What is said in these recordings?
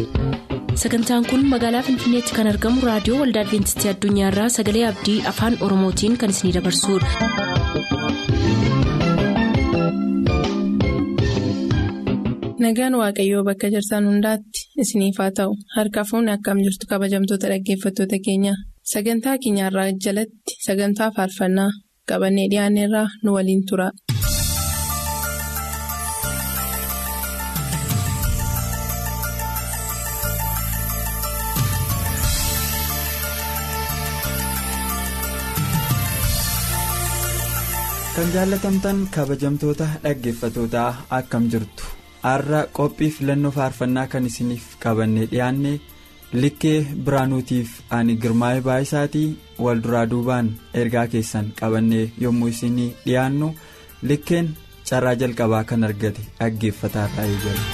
sagantaan kun magaalaa finfinneetti kan argamu raadiyoo waldaa adventistii addunyaarraa sagalee abdii afaan oromootiin kan isinidabarsudha. nagaan waaqayyoo bakka jirtan hundaatti isiniif haa ta'u harka fuunni akkam jirtu kabajamtoota dhaggeeffattoota keenya sagantaa keenyarraa jalatti sagantaa faarfannaa qabannee dhiyaanneerraa nu waliin tura. kan jaallatamtan kabajamtoota dhaggeeffatootaa akkam jirtu har'a qophii filannoo faarfannaa kan isiniif qabannee dhiyaanne likkee biraanuutiif ani girmaa'ee baay'isaatii wal duraa duubaan ergaa keessan qabannee yommuu isinii dhiyaannu likkeen carraa jalqabaa kan argate dhaggeeffataa taa'ee jira.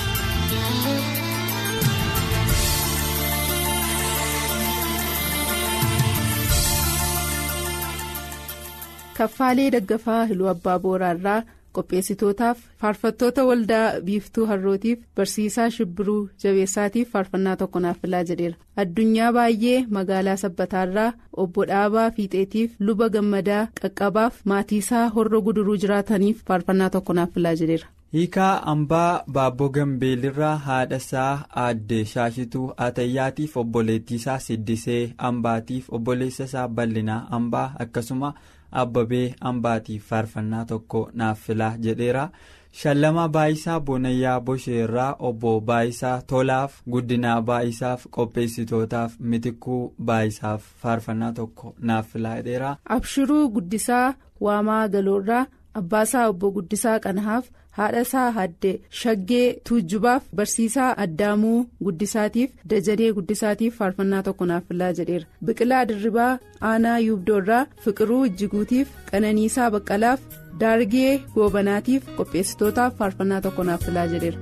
kaffaalee daggafaa hiluu abbaa booraarraa qopheessitootaaf faarfattoota waldaa biiftuu harrootiif barsiisaa shibbiruu jabeessaatiif faarfannaa tokko naaf filaa jedheera addunyaa baay'ee magaalaa sabbataarraa obbo dhaabaa fiixeetiif luba gammadaa qaqqabaaf maatiisaa horroo guduruu jiraataniif faarfannaa tokko naaf filaa jedheera. hiikaa ambaa baabboo gambeelirraa haadhasaa aadde shaashituu atayyaatiif obboleettiisaa siddisee ambaatiif obboleessasaa bal'inaa ambaa akkasuma. abbabee ambaatiif faarfannaa tokko naaf filaa jedheera shallamaa baayisaa boonayyaa bosheerraa obbo baayisaa tolaaf guddinaa baayisaaf qopheessitootaaf mitikuu baayisaaf faarfannaa tokko naaf filaa jedheera. abshiruu guddisaa waamaa galoorraa abbaasaa obbo guddisaa qanahaaf haadhasaa hadde shaggee tuujjubaaf barsiisaa addaamuu guddisaatiif dajanee guddisaatiif faarfannaa tokko naaf filaa jedheera biqilaa dirribaa aanaa yuubdoorraa fiqiruu ijjiguutiif qananiisaa baqqalaaf daargee goobanaatiif qopheessitootaaf faarfannaa tokko naaf filaa jedheera.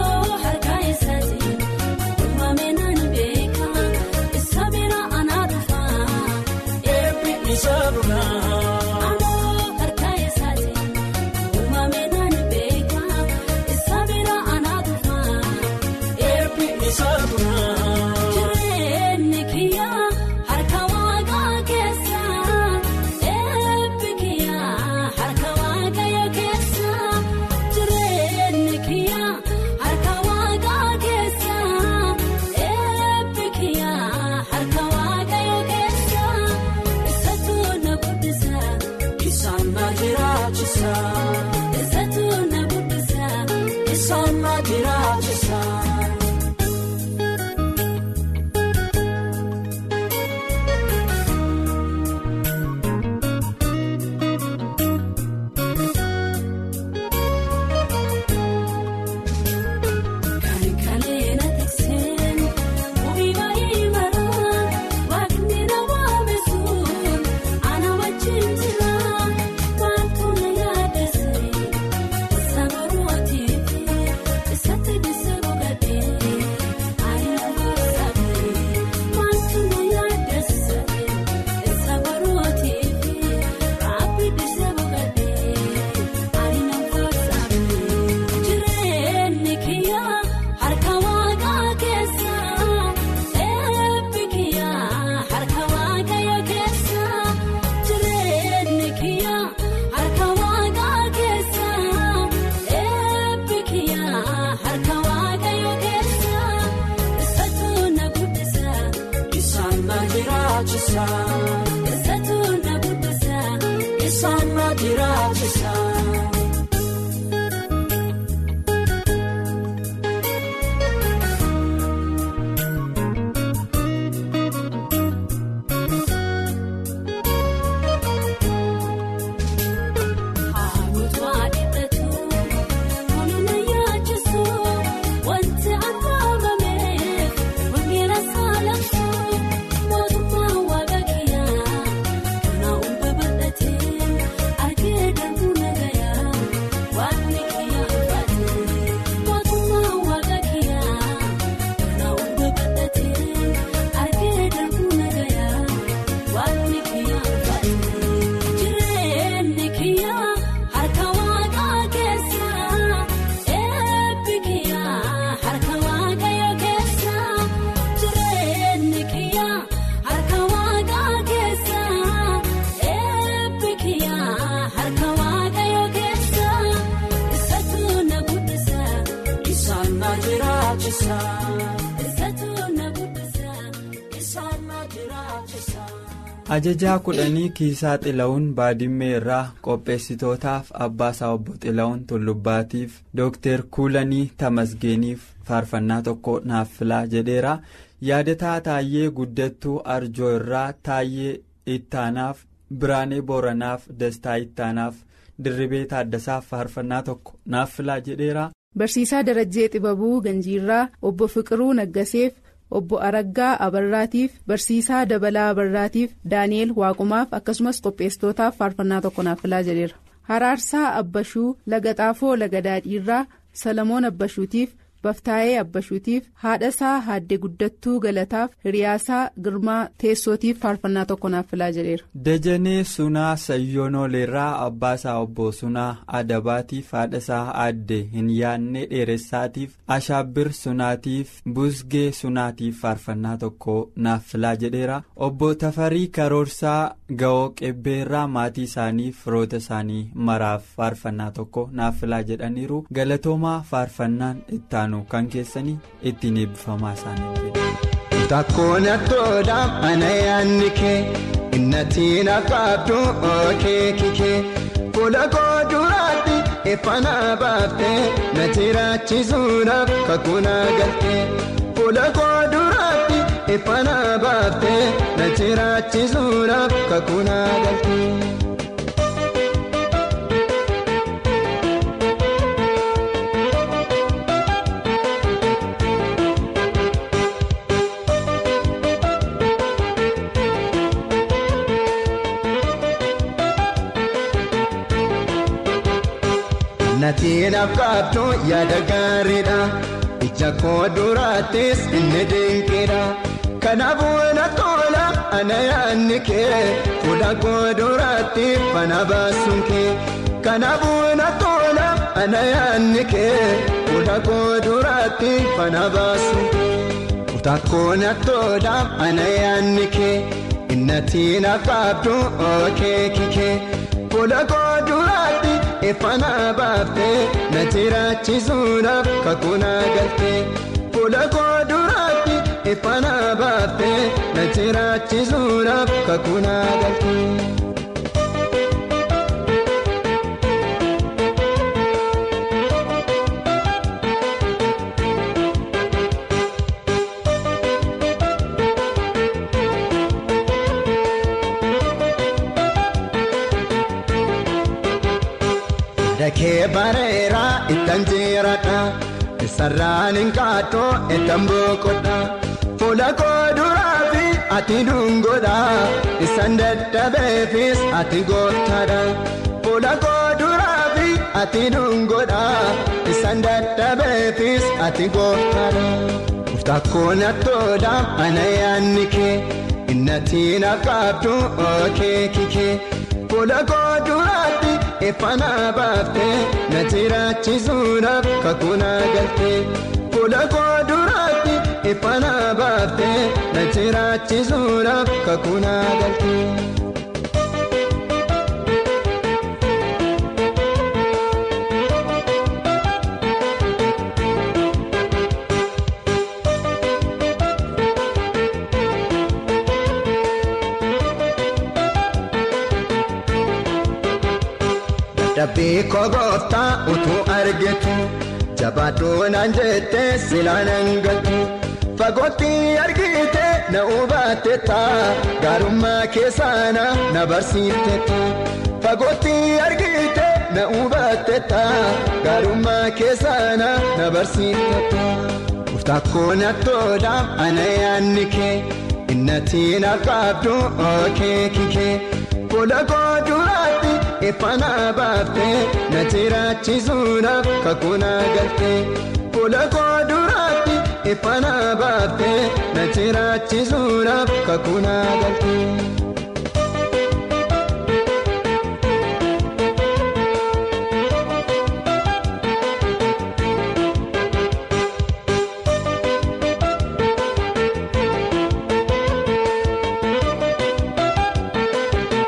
Sabira anaadha. ajajaa kudhanii kiisaa xila'uun baadimmee irraa qopheessitootaaf abbaasaa obbo xila'uun tullubbaatiif dooktar kuulanii tamasgeeniif faarfannaa tokko naaf filaa jedheera yaadataa taayyee guddattuu arjoo irraa taayyee ittaanaaf biraanee booranaaf dastaa ittaanaaf dirribee taaddasaaf faarfannaa tokko naaf filaa jedheera. barsiisaa darajjee xibabuu ganjiirraa obbo fiqiruu naggaseef. obbo araggaa abarraatiif barsiisaa dabalaa abarraatiif daani'el waaqumaaf akkasumas qopheessitootaaf faarfannaa tokko naaf filaa jedheera haraarsaa abbashuu laga xaafoo laga daadhiirraa salamoon abbashuutiif baftaayee abbashuutiif haadhasaa haadde guddattuu galataaf hiriyaasaa girmaa teessootiif faarfannaa tokko naaf filaa jedheera. dajanee sunaa sayyoonoleerraa abbaasaa obbo sunaa adabaatiif haadhasaa aadde hin yaadne dheeressaatiif ashaabbir sunaatiif busgee sunaatiif faarfannaa tokko naaf filaa jedheera obbo tafarii karoorsaa ga'oo qebbeerraa maatii isaanii firoota isaanii maraaf faarfannaa tokko naaf filaa jedhaniiru galatoomaa faarfannaan ittaanu kan keessanii ittiin eebbifamaa isaanii Takkoon attoodhaaf ana yaanni kee innatiin akkaabdu ookee kikee fuula koo duraatti iffanaa baaftee na jiraachisuudhaaf kakunaa galtee fuula koo duraatti iffanaa baaftee na jiraachisuudhaaf kakunaa galtee. Natiin afkaabdu yaada gaariidha ija koo duraattis inni dinqiidha kanaafuu na tola ana yaadni kee fuula koo duraatti fana baasuun kee kanaafuu na tola ana yaadni kee fuula koo duraatti fana baasuun kee takkoo na tola ana yaadni kee innatiin afkaabdu ookee kikee fuula koo duraatti. Iffanaa baaftee na jiraachisuudhaaf kakunaa galtee fuula koo duraatti iffanaa baaftee na jiraachisuudhaaf kakunaa galtee. Dakee bareeraa ittaan jiraadha sararaan hin kaatoo ittaan boqodha fuula koo duraa fi ati dungoodha isaan dadhabeefis ati gootaadha fuula koo duraa fi ati dungoodha isaan dadhabeefis ati gootaadha takkoon attoodha ana yaanni kee innatiin akkaabdu ookee kikee fuula koo duraatti. Iffanaa baaftee na jiraachisuudhaaf kakunaa galtee fuula koo duraatti iffanaa baaftee na jiraachisuudhaaf kakunaa galtee. Dabbii koo gooftaa utuu argitu jabaadhuu naan jettee silaa nan galtu fagootti argite na hubatte taa gaarummaa keessaana na barsiifte taa fagootti argite na hubatte taa gaarummaa keessaana na barsiifte taa takkoon attoodhaaf ana yaanni kee innatiin akkaabdu ookee kikee fuula koo duraatti. Iffanaa baaftee na jiraachisuudhaaf kakunaa galtee fuula koo duraatti iffanaa baaftee na jiraachisuudhaaf kakunaa galtee.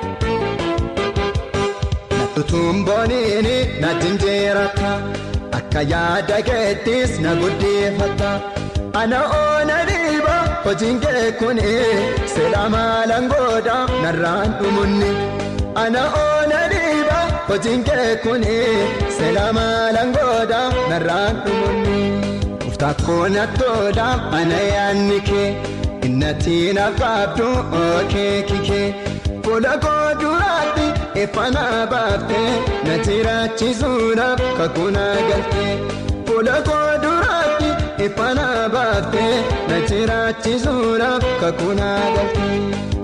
Tutuun booniini na jinjeerata ka yaada keettis na guddifatta ana oona dhiiba hojiin kee kuni seera maalaan godha narraan dhumunni ana oona dhiiba hojiin kee kuni seera maalaan godha narraan dhumunni uftaakkoon attoodha ana yaanni kee innatiin afkaabdu ookee kikee fuula koo duraatti ifana baaftee na jiraachisuudhaaf kakunaa galtee fuula koo duraatti ifana baaftee na jiraachisuudhaaf kakunaa galtee.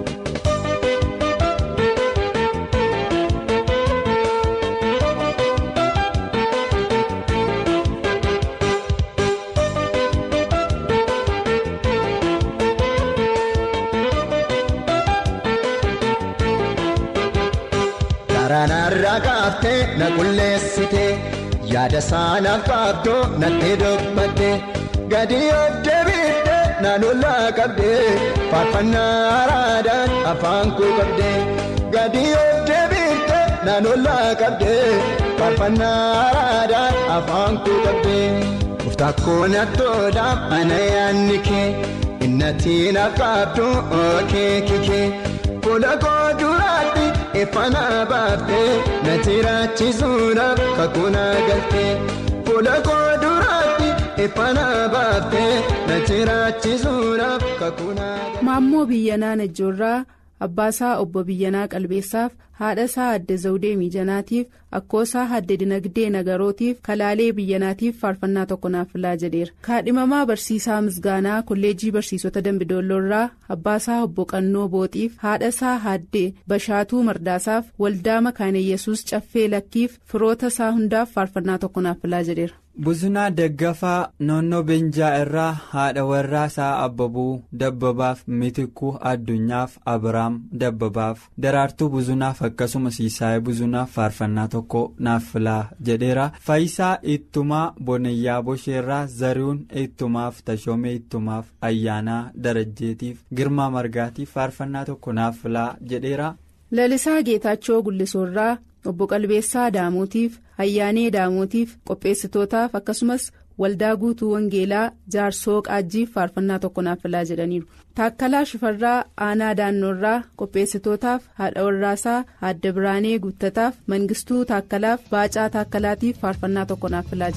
Karaanarraa kaaftee na qulleessite yaada saanaaf qabdoo natti dubbatte gadi of deebiitte na lollaa qabde faarfannaa araadaan afaan koo qabde gadi of deebiitte na lollaa qabde faarfannaa araadaan afaan koo qabde uftaakkoon attoodhaaf ana yaanni kee innatiin afkaabdu ookee kikee fuula koo duraatti. ifana baaftee na jiraachisuudhaaf kakunaa galtee fuula koo duraatti ifana baaftee na jiraachisuudhaaf kakunaa galtee. maammoo biyyanaa najjoorraa abbaasaa obbo biyyanaa qalbeessaaf haadhasaa adde zawudee miijanaatiif akkoosaa adde dinagdee nagarootiif kalaalee biyyanaatiif faarfannaa tokko naaf filaa jedheera kaadhimamaa barsiisaa misgaanaa kolleejjii barsiisota dambidoolloorraa abbaasaa obbo qannoo booxiif haadhasaa adde bashaatuu mardaasaaf waldaa makaaneyesuus caffee lakkiif firoota isaa hundaaf faarfannaa tokko naaf filaa jedheera. Buzunaa Daggafaa Noonnoo Beenjaa irraa haadha warraa isaa Abbabuu Dabbabaaf Mitikuu Addunyaaf Abiraam Dabbabaaf Daraartuu Buzunaaf akkasumas Siisaayee Buzunaaf faarfannaa tokko naaf filaa jedheera. Faayisaa Ittumaa Bonayyaa Bosheerraa Zarihuun Ittumaaf Tashoomee Ittumaaf Ayyaanaa Darajjeetiif Girmaa Margaatiif faarfannaa tokko naaf filaa jedheera. Lalisaa Geetaachoo Gullisoorraa obbo Qalbeessaa Daamotiif Ayyaanee Daamotiif qopheessitootaaf akkasumas waldaa guutuu Wangeelaa Jaarsoo Qaajjiif faarfannaa tokko naaf filaa jedhaniiru. Taakkalaa Shifarraa Aanaa Daannoorraa qopheessitootaaf haadha warraasaa Aadde Biraanee Guuttataaf Mangistuu Taakkalaaf Baacaa Taakkalaatiif faarfannaa tokko naaf filaa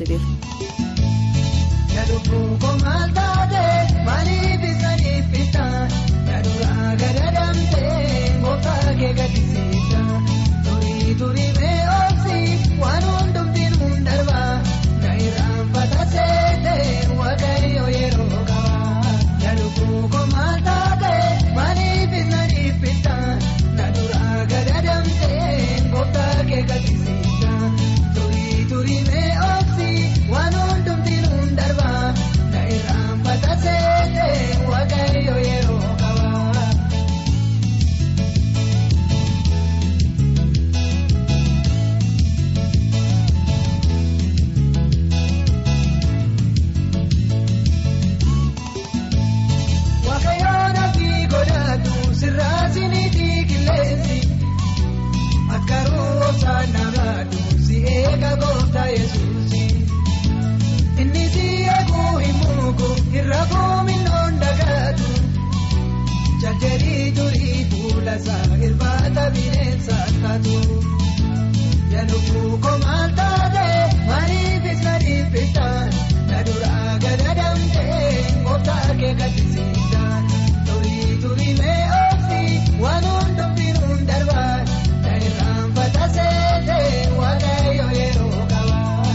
jedheera. Turii mee oomsi waan hundumtiin mun darbaa na irraan fataseetee waaqayyo yeroo qabaa yaaduu komaal taatee maaliif na dhiibbitaa na duraa gadadamtee gooftaa kee gaddisiisaa turii turii mee oomsi waan hundumtiin mun darbaa na irraan fataseetee waaqayyo yeroo qabaa. Waaqayyoon abdii godhatu sirraasiniitii qilleensi akkaruu obsaan namaadhu si eega gooftaa yesuusi inni si eeguu hin muugu irra fuuminnoon dagaatu jajjarii turii fuula isaa irbaata bineensa taatu yaaduu komaal taatee maaliifis na dhiibbitaan na duraa gadadamtee gooftaa kee gaddisiisa turii turii mee oomsi waan hundumtiin hun darbaa na irraan fataseetee waaqayyo yeroo qabaa.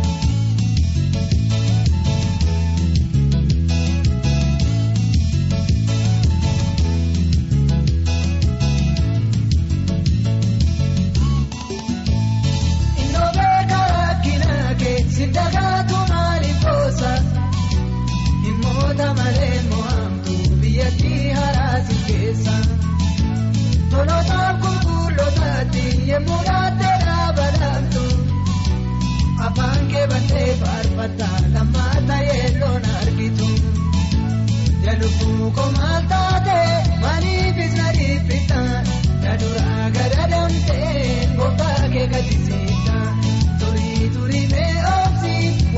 Innoo beekaa rakkinaa kee si dagaatu maaliif boosa? Dhimmoota malee mo'amtu biyyattii haraasi keessa. Tolootaaf qulqullootatti yemmuu dhaattee dhaabataamtu. Afaan kee battee faarfattaa lammaata yeelloon argitu. Jalubuu komaal taatee maaliifis na dhiibbitaa? Na duraa gadadamtee gooftaa kee gaddisiisa. Turii turii mee oomsi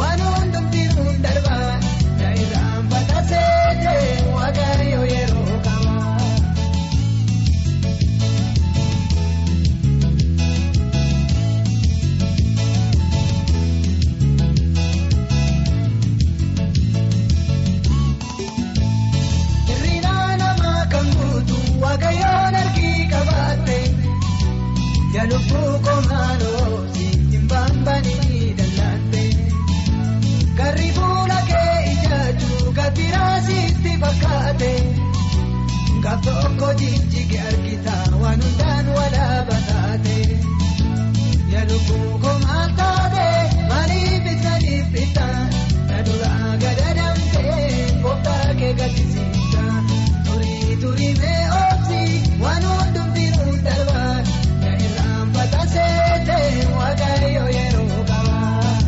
gaaf tokko jijjiige argita waan hundaan walaaba taate yaalukkuu komaal taate maaliif italiif bitta na duraa gada damtee kooftaa kee gaddisiisa turii turii mee oobsi waan hundumtiinuu darba na irraan bataseete waaqayyo yeroo qaba.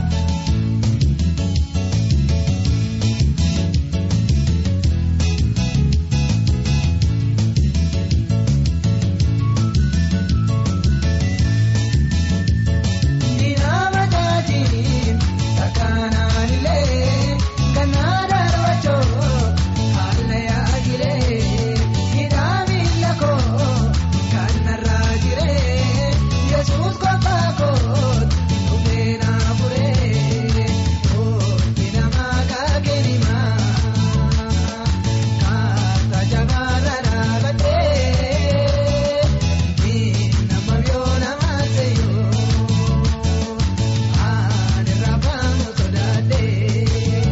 Ninaama taatiin takkaanaan illee kannaa darbachoo haala yaagilee hidhaa miila koo kan narraa jiree yesuus kophaa koo dhufee naafuree oolchi namaa kaakenimaa kaata jabaarra dhaabatee nama yoo nama seeyoo. Ani rafaamu sodaatee.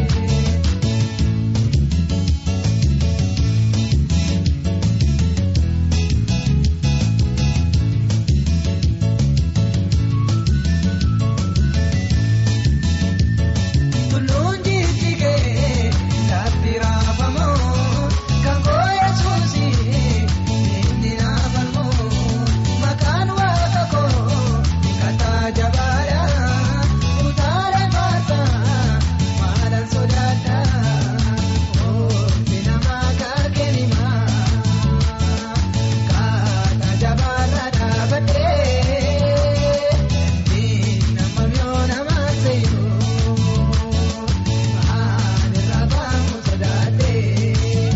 Tulluun jijjiigee lafti raafamoo kan gooya suusii inni naafamoo maqaan waaqa koo kataa jabaadhaa utaalee baasaa maalaan sodaadhaa oolchi namaa kaakenimaa kataa jabaarra dhaabatee nama yoo nama seeyoo. Ani rafaamu sodaatee.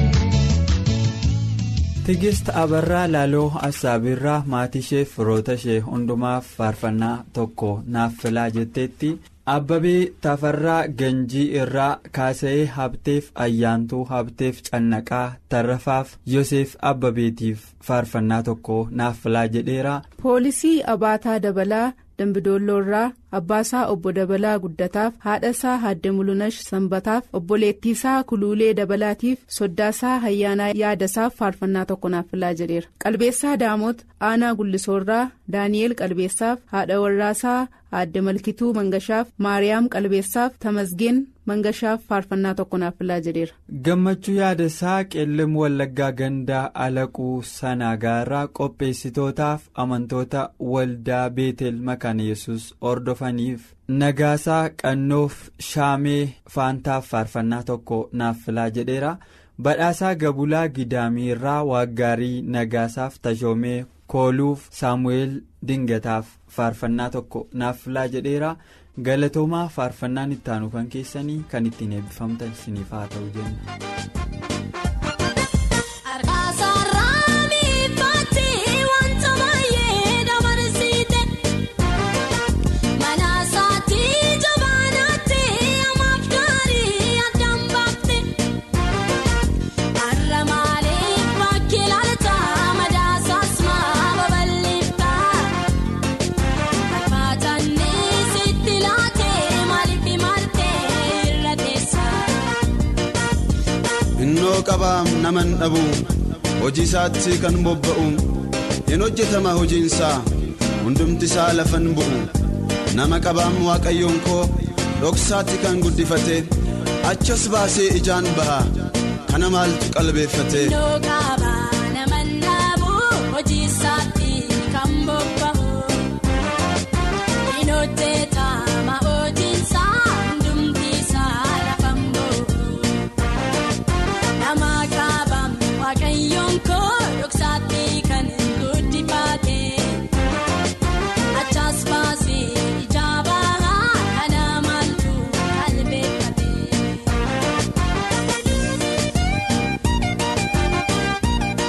Tigist Abarraa Laaloo Assaabirraa maatii ishee firoota ishee hundumaaf faarfannaa tokko naaf filaa jetteetti Abbabee Tafarraa Ganjii irraa Kaasa'ee Habteef Ayyaantuu Habteef Cannaqaa Tarrafaaf Yoseef Abbabeetiif faarfannaa tokko naaf filaa jedheera. poolisii abaataa dabalaa dambidoolloorraa abbaasaa obbo dabalaa guddataaf haadhasaa haadde mulunash sanbataaf obboleettiisaa kuluulee dabalaatiif soddaasaa hayyaanaa yaadasaaf faarfannaa tokko naaf filaa jedheera qalbeessaa daamot aanaa gullisoorraa daani'eel qalbeessaaf haadha warraasaa haadde malkituu mangashaaf maariyaam qalbeessaaf tamasgeen mangashaaf faarfannaa tokko naaf filaa jedheera. gammachuu yaadasaa qeellim wallaggaa gandaa alaquu sanaagaarraa qopheessitootaaf amantoota waldaa beetel makaana yesus hordofaniif nagaasaa qannoof shaamee faantaaf faarfannaa tokko naaf filaa jedheera badhaasaa gabulaa gidaamiirraa waaggaarii nagaasaaf tashoomee kooluuf saamu'eel dingataaf faarfannaa tokko naaf filaa jedheera. galatoomaa faarfannaan ittaanu kan keessanii kan ittiin eebbifamtan isiniif haa ta'u jenna. Arkaasaarraa miiffatti wanta baay'ee dabarsite manaasaatti jabaanaatti amaaf gaarii addaan baafte har'a maaliif bakki laalta madaasaas maa babal'ifta akkaatanni sitti laatee maaliif imaltee irra teessa. innoo qabaam naman dhabu hojii isaatti kan bobba'u hin hojjetama hojiinsaa hundumti isaa lafan bu'u nama qabaam waaqayyoon koo dhoksaatti kan guddifate achas baasee ijaan ba'a kana maaltu qalbeeffate. Innoo qaba naman dhaabu hojii isaatti kan bobba'u hin hojjetama hojiinsaa hundumti isaa lafan bu'u nama qabaam waaqayyoon koo dhoksaatti kan guddifate achas baasee ijaa baha kana maaltu qalbeeffate.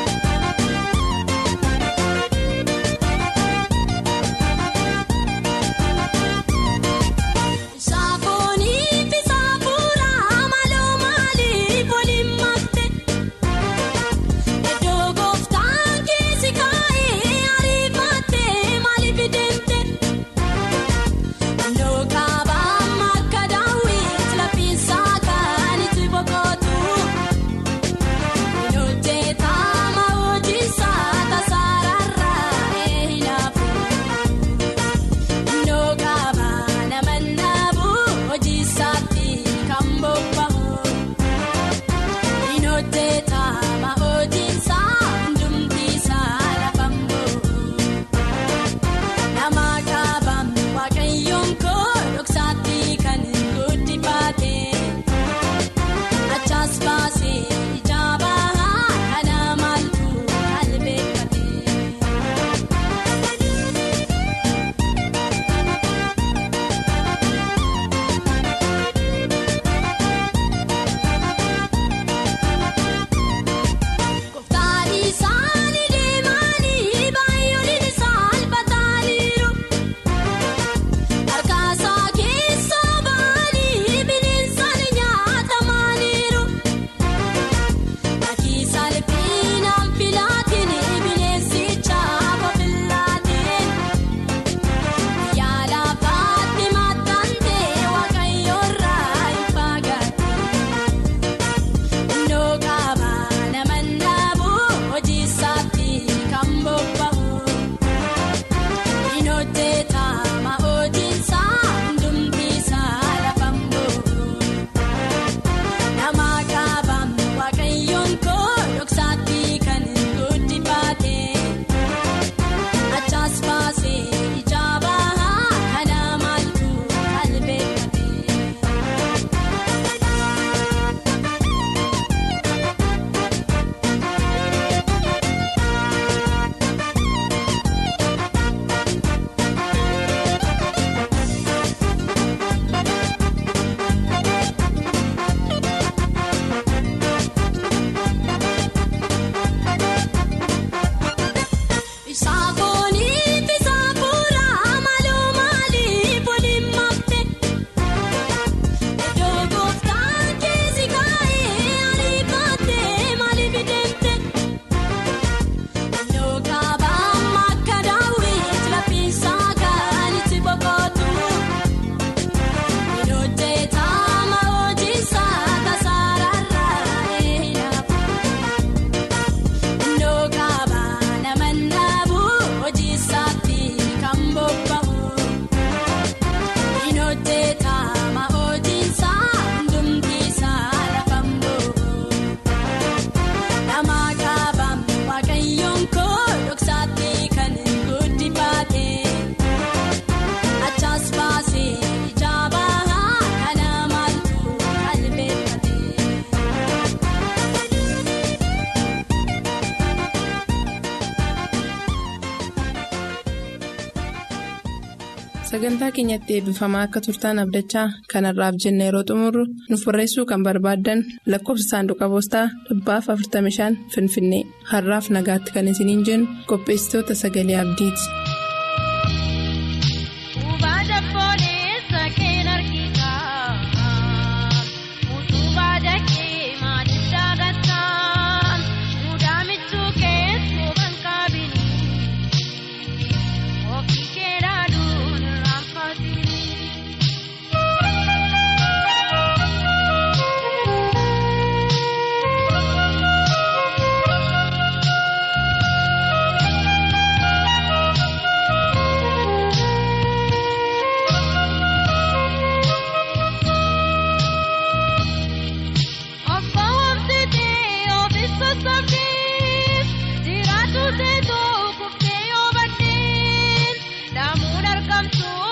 sagantaa keenyatti eebbifamaa akka turtaan abdachaa kanarraaf jenna yeroo xumurru nuuf barreessuu kan barbaaddan lakkoofsa saanduqa poostaa dhibbaaf 45 finfinnee har'aaf nagaatti kan isiniin jennu qopheessitoota sagalee abdiiti.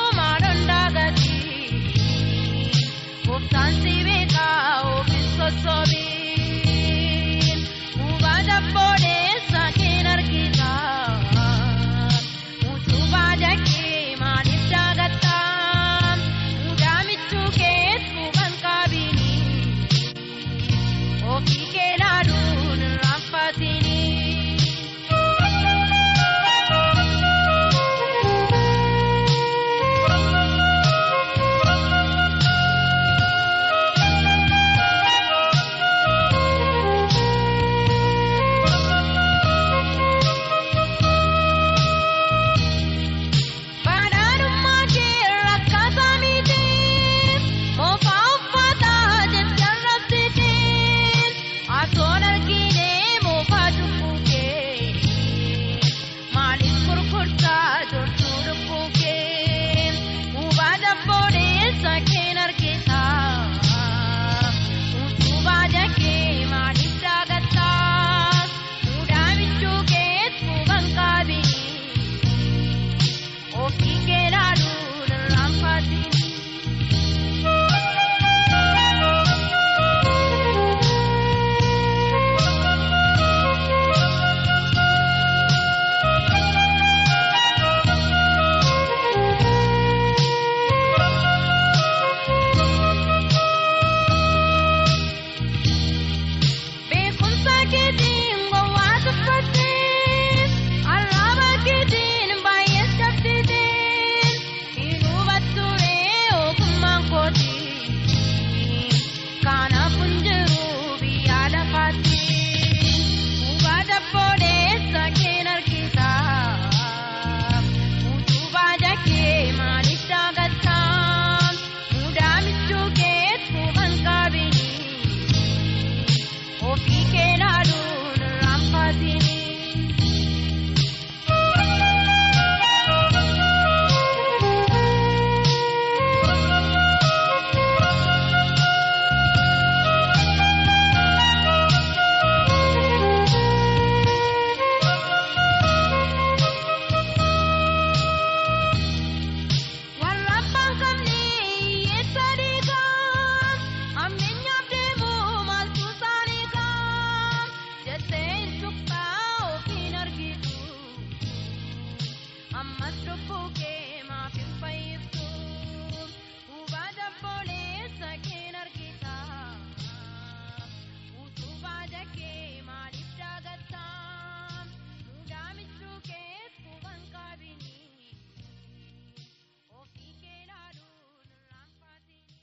Sansi beekaa ofiis